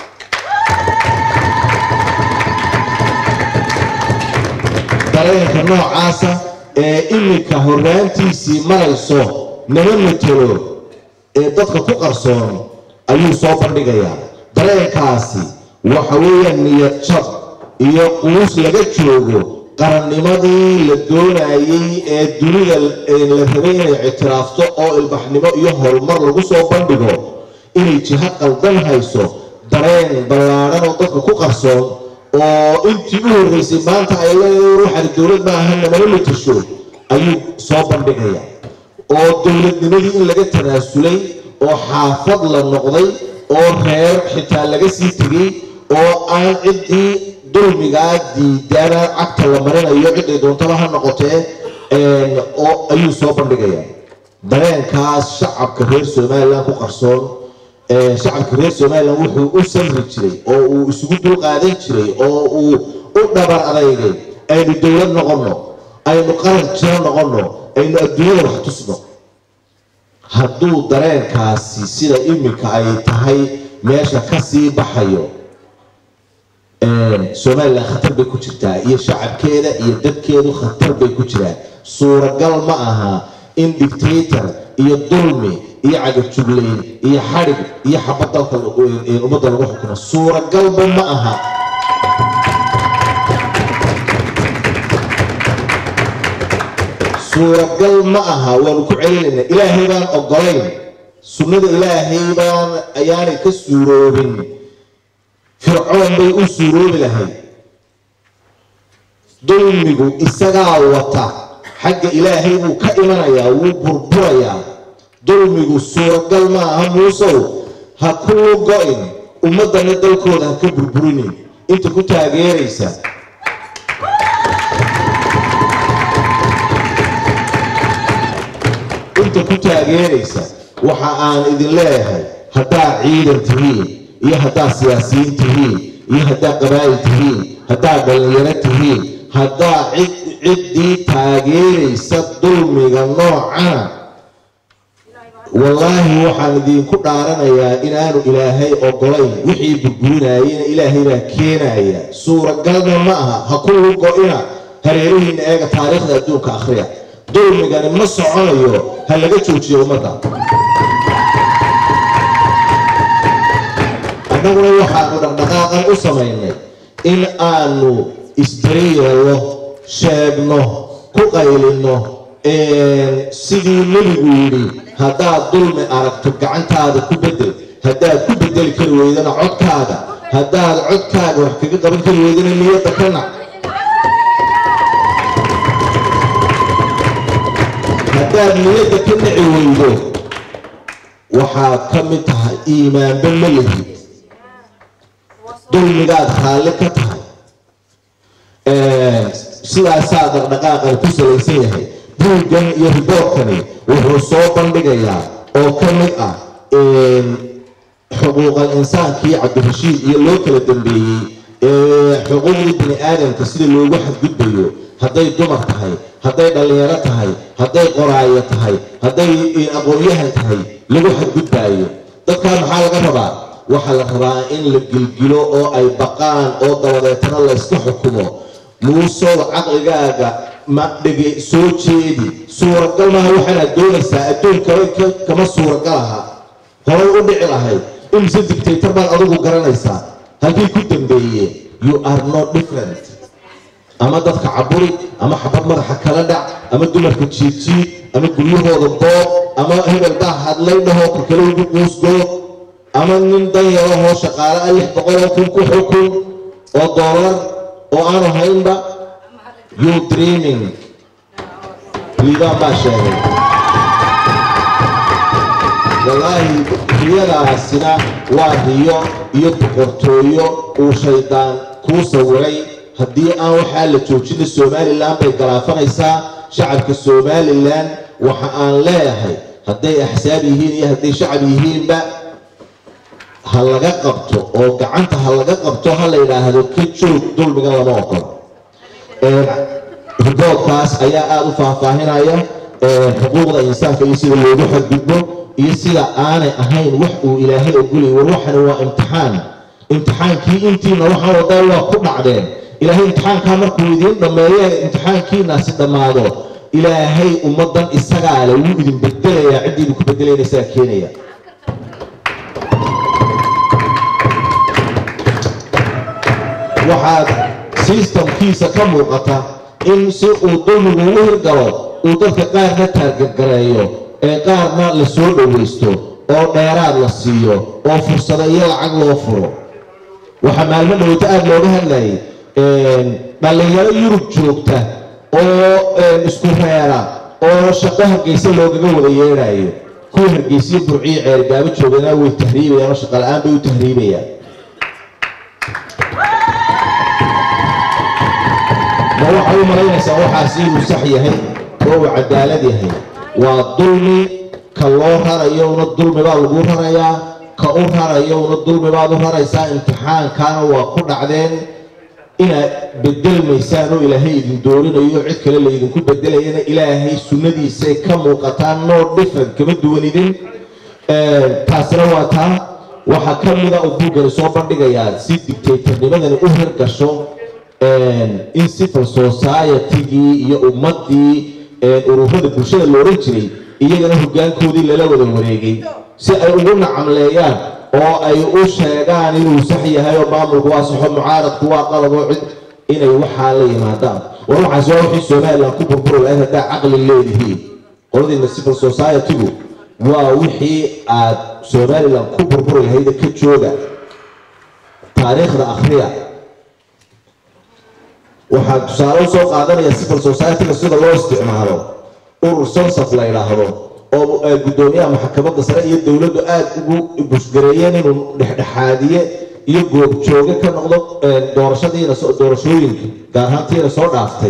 dareenka noocaasa ee iminka horraantiisii marayso nama matelo ee dadka ku qarsoon ayuu soo bandhigayaa dareenkaasi waxa weeyaan niyad jab iyo quus laga joogo qarannimadii la doonayey ee dunida la rabay inay ictiraafto oo ilbaxnimo iyo horumar lagu soo bandhigo inay jiho qaldan hayso dareen ballaadhan oo dadka ku qarsoon oo intii u horreysay maanta ay leedahay waxaan dowlad ma aha namala matasho ayuu soo bandhigaya oo dowladnimadii in laga tanaasulay oo xaafad la noqday oo reer xitaa laga sii tegay oo aan ciddii dulmigaa diidana cagta la marinayo ciday doontaba ha noqotee oo ayuu soo bandhigaya dareenkaas shacabka reer somaliland ku qarsoon shacabka reer somaliland wuxuu u samri jiray oo uu isugu dulqaadan jiray oo uu u dhabar adaygay aynu dowlad noqonno aynu qaran jiro noqonno aynu adduunyada wax tusno hadduu dareenkaasi sida iminka ay tahay meesha kasii baxayo somalilan khatar bay ku jirtaa iyo shacabkeeda iyo dadkeedu khatar bay ku jiraan suuragal ma aha in dictator iyo dulmi iyo cagajugleyn iyo xadhig iyo xabad dalka ee ummadda lagu xukumo suuragalba ma aha suuragal ma aha waanu ku celinayna ilaahay baan ogolayn sunnada ilaahay baan ayaanay ka suuroobin fircoon bay u suuroobi lahayd dulmigu isagaa wata xagga ilaahay buu ka imanayaa wuu burburayaa dulmigu suuragal ma aha muusow ha kuu go-in ummaddana dalkooda ha ka burburinin inta ku taageeraysa inta ku taageeraysa waxa aan idin leeyahay haddaa ciidan tihiin iyo haddaa siyaasiyiin tihiin iyo haddaa qabaa'il tihiin haddaa dhallinyaro tihiin haddaa cid ciddii taageeraysa dulmiga noocana wallaahi waxaan idinku dhaaranayaa inaanu ilaahay ogolayn wixii burburinayena ilaahay baa keenaya suuragalna ma aha ha ku lugo-ina hareerihiina eega taariikhda adduunka akhriya dulmigani ma soconayo ha laga joojiyo ummadda annaguna waxaanu dhaqdhaqaaqan u samaynay in aanu isdariyeelo sheegno ku qaylino sidii nebigu yidhi haddaad dulmi aragto gacantaada ku bedel haddaad ku bedeli kari weydana codkaaga haddaad codkaaga wax kaga qaban kari weydana niyadda ka nac haddaad niyadda ka naci weydo waxaad ka mid tahay iimaanba ma lihid dulmigaad raalli ka tahay sidaasaa dhaqdhaqaaqan ku salaysan yahay buuggan iyo riboorkani wuxuu soo bandhigayaa oo ka mid ah xuquuqal insaankii cabdirashiid iyo loo kala dambeeyey xuquuqdii bini aadamka sida loogu xadgudbayo hadday dumar tahay hadday dhallinyaro tahay hadday qoraayo tahay hadday aqoon-yahan tahay lagu xadgudbaayo dadkaa maxaa laga rabaa waxaa la rabaa in la gilgilo oo ay baqaan oo dabadeetana layska xukumo muusow caqligaaga ma dhege soo jeedi suuragal maaha waxaanaad doonaysaa adduunkaba kama suuragal aha horay u dhici lahayd imise dictator baad adigu garanaysaa halkii ku dambeeyeen you are not different ama dadka caburi ama xabad madaxa kala dhac ama dumarka jiirjiid ama guryahooda boob ama hebel baa hadlay dhahoo ka kale ugu quusgoo ama nin danyarahoo shaqaale ah lix boqoloo kun ku xukun oo doolar oo aanu haynba you dreaming liibaan baa sheegay wallaahi riyadaasina waa riyo iyo boqortooyo uu shaydaan kuu sawiray haddii aan waxaa la joojina somalilan bay galaafanaysaa shacabka somalilan waxa aan leeyahay hadday axsaab yihiin iyo hadday shacab yihiinba ha laga qabto oo gacanta ha laga qabto ha la yidhaahdo ka joog dulmiga lama ogolo riboodkaas ayaa aada u faahfaahinaya xuquuqda insaanka iyo sida loogu xadgudbo iyo sida aanay ahayn wax uu ilaahay ogolay war waxani waa imtixaan imtixaankii intiina waxaa wadaa waa ku dhacdeen ilaahay imtixaankaa markuu idiin dhammeeye imtixaankiinaasi dhammaado ilaahay ummaddan isagaa le wuu idin bedelayaa ciddii idinku bedelaynasaa keenaya waxaad sistamkiisa ka muuqata in si uu dulmigu u hirgalo uu dadka qaarna taargargareeyo ee qaarna la soo dhowaysto oo dheeraad la siiyo oo fursado iyo lacag loo furo waxaa maalmo dhoweyto aada looga hadlayay dhallinyaro yurub joogta oo isku reera oo shaqo hargeysa loogaga wada yeedhayo kuwa hargeysiyo burciyo ceergaabo joogana way tahriibayaan oo shaqa la-aan bay u tahriibayaan ma waxay u malaynaysaa waxaasi inuu sax yahay oo uu cadaalad yahay waa dulmi ka loo rarayowna dulmi baa lagu rarayaa ka u rarayowna dulmi baad u raraysaa imtixaankaana waa ku dhacdeen inaad bedelmaysaan oo ilaahay idin doorinayo cid kale laydinku bedelayana ilaahay sunnadiisay ka muuqataan no different kama duwan idin taasina waa taa waxaa ka mida uu buuggani soo bandhigayaa si dictatornimadani u hirgasho in civil society-gii iyo ummaddii ururada bulshada la odhan jiray iyagana hoggaankoodii lala wada wareegay si ay ugu nacamleeyaan oo ay u sheegaan inuu sax yahay oo maamulku waa saxo mucaaradku waa qalab oo cid inay waxaa la yimaadaan war waxaas waa wixii somaliland ku burburi lahayd haddaa caqli leedihiin qoladiina civil society-gu waa wixii aad somaliland ku burburi lahayd ka jooga taariikhda akhriya waxaa tusaale usoo qaadanaya civil society-ga sida loo isticmaalo urur sonsaf la yidhaahdo oo ay guddoomiyaha maxkamadda sare iyo dowladdu aada ugu bushgareeyeen inuu dhexdhexaadiye iyo goobjooge ka noqdo doorashadiina doorashooyinka gaar ahaantiina soo dhaaftay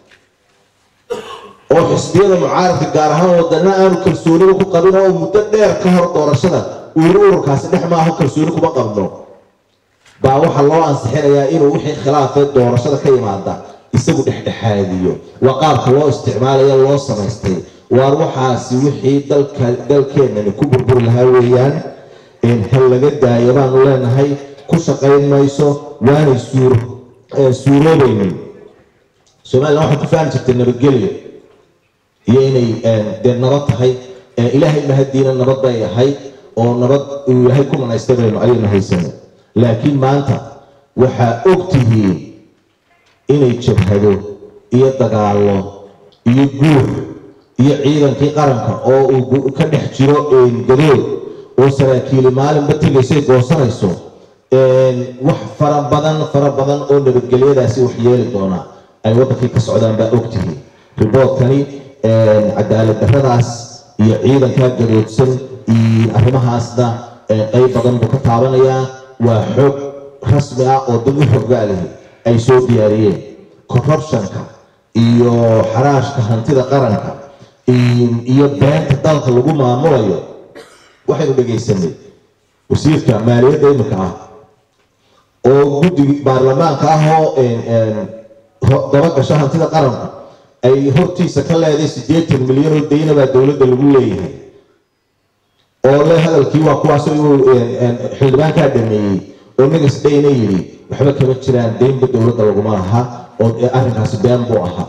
oo xisbiyada mucaaradka gaar ahaan wadana aanu kalsooniba ku qabin oo muddo dheer ka hor doorashada uu yiri ururkaasi dhex maaho kalsooni kuma qabno baa waxaa loo ansixinayaa inuu wixii khilaafee doorashada ka yimaada isagu dhexdhexaadiyo waa qaabka loo isticmaalayo loo samaystay waar waxaasi wixii dalka dalkeenani ku burburi lahaa weeyaan hal laga daayo baanu leenahay ku shaqayn mayso waanay suur suuroobaynin somaliland waxay ku fahmi jirtay nabadgelyo iyo inay dee nabad tahay ilaahay mahadiina nabad bay ahayd oo nabad uu ilaahay ku manaystay baynu ayaynu haysana laakiin maanta waxaa og tihiin inay jabhado iyo dagaallo iyo guur iyo ciidankii qaranka oo uu ka dhex jiro gadood oo saraakiili maalinba tegaysay goosanayso wax fara badan fara badan oo nabadgelyadaasi wax yeeli doona ay waddankii ka socdaan baa ogtihiin riboodkani cadaalad darradaas iyo ciidankaa gadoodsan iyo arrimahaasna qayb badan buu ka taabanayaa waa xoog rasmi ah oo dad u xoggaa lihi ay soo diyaariyeen corruptionka iyo xaraashka hantida qaranka iyo beenta dalka lagu maamulayo waxaynu dhegaysanay wasiirka maaliyadda imika ah oo guddiga baarlamaanka ah oo dabagasho hantida qaranka ay hortiisa ka leeday siddeetan milyan oo dayna baa dowladda lagu leeyahay oo le hadalkii waa kuwaas uu xildhibaankaa dhameeyey oo nigas dhayna yidhi waxba kama jiraan deynba dowladda laguma laha oo arrinkaasi been buu ahaa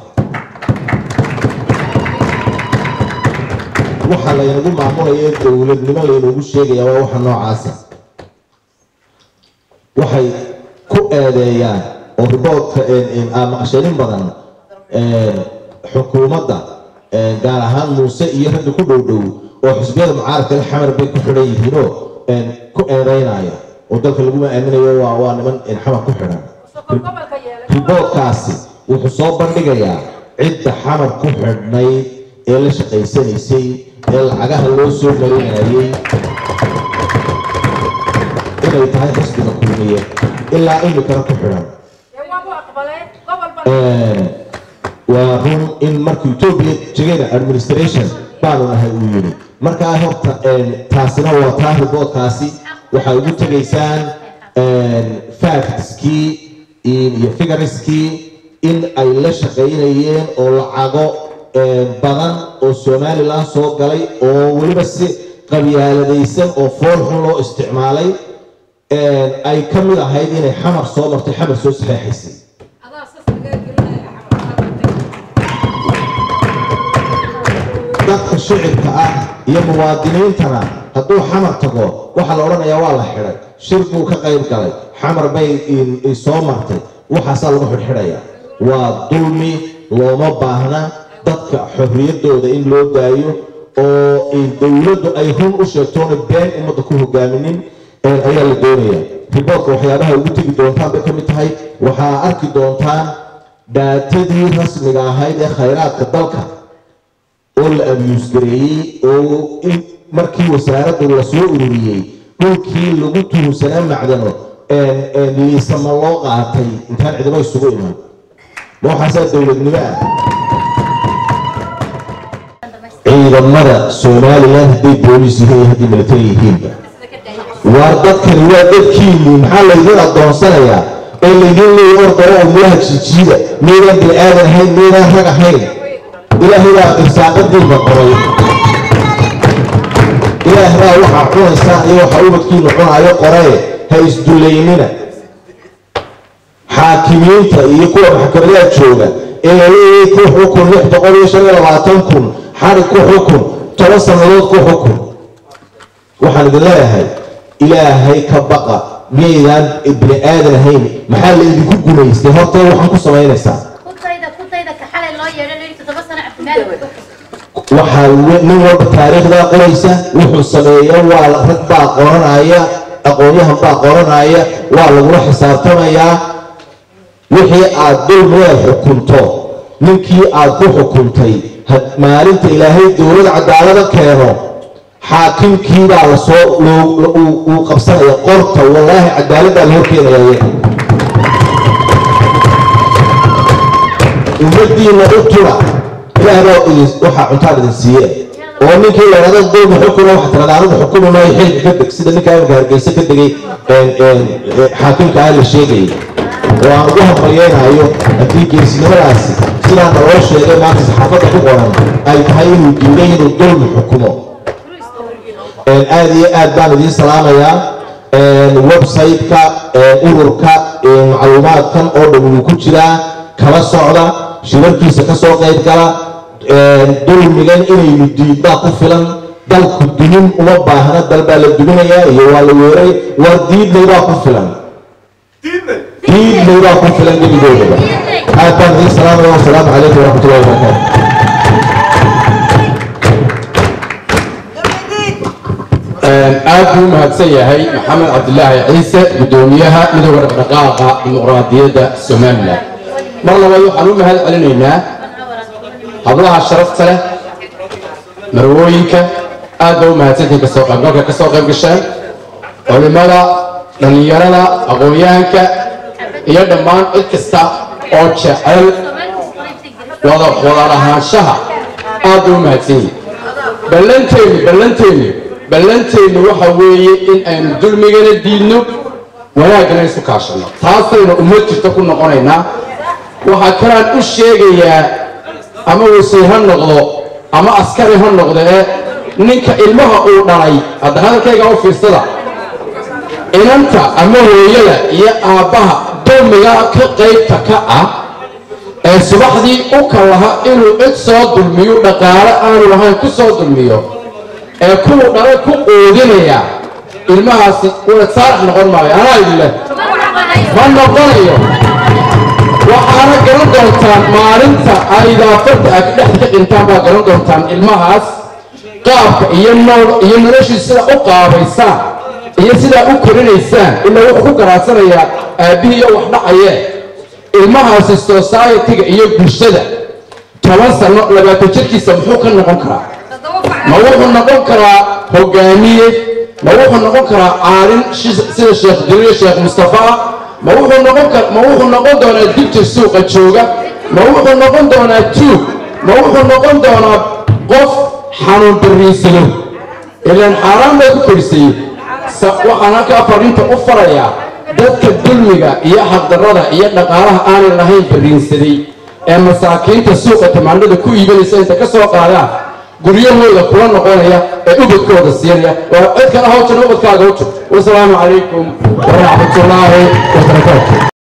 waxa laynagu maamulaya dowladnimo laynagu sheegaya waa waxa noocaasa waxay ku eedeeyaan oo riboodka maqashanin badan xukuumadda gaar ahaan muuse iyo ragga ku dhow dhow oo xisbiyada mucaaradka la xamar bay ku xidhan yihiinoo ku eedeynaya oo dalka laguma aaminayo waa waa niman xamar ku xidhan riboodkaasi wuxuu soo bandhigayaa cidda xamar ku xidhnayd ee la shaqaysanaysay ee lacagaha loo soo marinayay inay tahay xisbiga kulmiye ilaa imikana ku xidhan waa run in markii etoobiya jegena administration baanu nahay uu yidhi markaa horta taasina waa taa riboodkaasi waxay ugu tegaysaan factskii iyo figuriskii in ay la shaqaynayeen oo lacago badan oo somaliland soo galay oo weliba si qabyaaladaysan oo fool xun loo isticmaalay ay ka mid ahayd inay xamar soo martay xamar soo saxeexaysay dadka shicibka ah iyo muwaadiniintana hadduu xamar tago waxaa la odhanayaa waa la xidhay shir buu ka qayb galay xamar bay soo martay waxaasaa lagu xidhxidhaya waa dulmi looma baahna dadka xorriyaddooda in loo daayo oo dowladdu ay run u sheegtoona been ummadda ku hogaaminin ayaa la doonaya riboortka waxyaabaha ugu tegi doontaan bay ka mid tahay waxaa arki doontaan dhaatadii rasmiga ahayd ee khayraadka dalka oo la abyuus gareeyey oo in markii wasaaraddu lasoo ururiyey dhulkii lagu tuhunsanaa macdano liisama loo qaatay intaan cidimo isugu iman ma waxaasaa dowladnimo ah ciidamada somaliland hadday boolis yihiin iyo hadday military yihiinba waar dadkani waa dadkiinii maxaa laydin adoonsanayaa oo laydin leeya ordaro oo mulaha jijiida meydaan bini aadan ahayn meydaan rag ahayn ilaahay baa irsaaqadiinba qoray ilaahay baa waxaa cunaysaa iyo waxa ubadkiinu cunaayo qoree ha isdullaynina xaakimiinta iyo kuwa maxkamadaha jooga ee la leeyahay ku xukun lix boqol iyo shan iyo labaatan kun xarig ku xukun toban sannadood ku xukun waxaan idin leeyahay ilaahay ka baqa miyaydaan bini aadan ahayn maxaa la idinku gumaystay horta waxaan ku samaynaysaa kutayda kutayda ka xalay loo yeedhay lii toddoba sano cabdimaalik waxaa we- nin walba taariikhdaa qoraysa wuxuu sameeya waa la- rag baa qoranaya aqoonyahan baa qoranaya waa lagula xisaabtamayaa wixii aad dulmigeed xukunto ninkii aad ku xukuntay had- maalinta ilaahay dowlad cadaalada keeno xaakimkiibaa lasoo loo- lo- uu- uu qabsanaya qorta wallaahi cadaaladdaa la horkeenaya iyaga ummadiina u tula ilaah baa idin waxaa cuntaan idin siiye oo ninkii la yidhahdo dulmi xukuna waxa tirada anigu xukumi maayo xilka ka deg sida ninka imika hargeysa ka degay een, een, ee, xaakimka ah la sheegayay oo aan ugu hambalyeynayo haddii geesinimadaasi sidaa naloo sheegay maanta saxaafadda ku qoran ay tahay inuu diiday inuu dulmi xukumo Een, aad iyo aad baan idiin salaamayaa Een, website-ka een, ururka een, macluumaadkan oo dhan wuu ku jiraa kala socda shirarkiisa ka soo qayb gala Een, dulmigan inaynu diidbaa ku filan dalku dumin uma baahna dal baa la duminayaa iyo waa la weeray waa diidnay baa ku filan diidnay baa ku filan gebigoodaba aad baan idiin salaamaya wasalaamu calaykum waraxmatullahi wabarakaatu aad buu u mahadsan yahay maxamed cabdilaahi ciise gudoomiyaha midooda dhaqdhaqaaqa dimuqraadiyadda somalilan mar labaad waxaan u mahad celinaynaa hablaha sharafta leh marwooyinka aad baa u mahadsantihin kasoo qaybgalka kasoo qayb gasheen culimada dhallinyarada aqoon-yahanka iyo dhammaan cid kasta oo jecel wada wada lahaanshaha aad baa u mahadsan yihin ballanteenu ballanteenu ballanteenu waxa weeye in aynu dulmigana diidno wanaaggana isu kaashanno taasaynu ummad jirta ku noqonaynaa waxaa kalaan u sheegayaa ama wasiir ha noqdo ama askari ha noqdo ee ninka ilmaha uu dhalay hadda hadalkayga u fiirsada inanta ama hooyada iyo aabbaha dulmiga ka qaybta ka ah ee subaxdii u kalaha inuu cid soo dulmiyo dhaqaale aanu lahayn ku soo dulmiyo ee kuwu dhalay ku quudinaya ilmahaasi wada saarax noqon maayo anaa idin leh ma noqonayo waxaana garan doontaan maalinta ay idaafarta aad dhex ka dhintaan baa garan doontaan ilmahaas qaabka iyo nool iyo noloshiisa sida u qaabaysaan iyo sidaa u korinaysaan ilaa wuxuu ku garaadsanayaa aabbihii iyo wax dhacayee ilmahaasi society-ga iyo bulshada toban sano labaatan jirkiisa muxuu ka noqon karaa ma wuxuu noqon karaa hogaamiye ma wuxuu noqon karaa caalin shi- sida sheekh jaliil sheekh mustafa ah ma wuxuu noqon kar ma wuxuu noqon doonaa dibjir suuqa jooga ma wuxuu noqon doonaa tuug ma wuxuu noqon doonaa qof xanuun bariisado ilaan xaaraan bay ku korisayey sa- waxaan halkaa fadhiinta u farayaa dadka dulmiga iyo xaqdarrada iyo dhaqaalaha aanay lahayn bariinsaday ee masaakiinta suuqa tamaandhada ku iibanaysa inta ka soo qaadaan guryahooda kula noqonaya ee ubadkooda siinaya waa cid kale hawjana ubadkaaga hawjo wasalaamu calaykum waraxmatullaahi wabarakaatu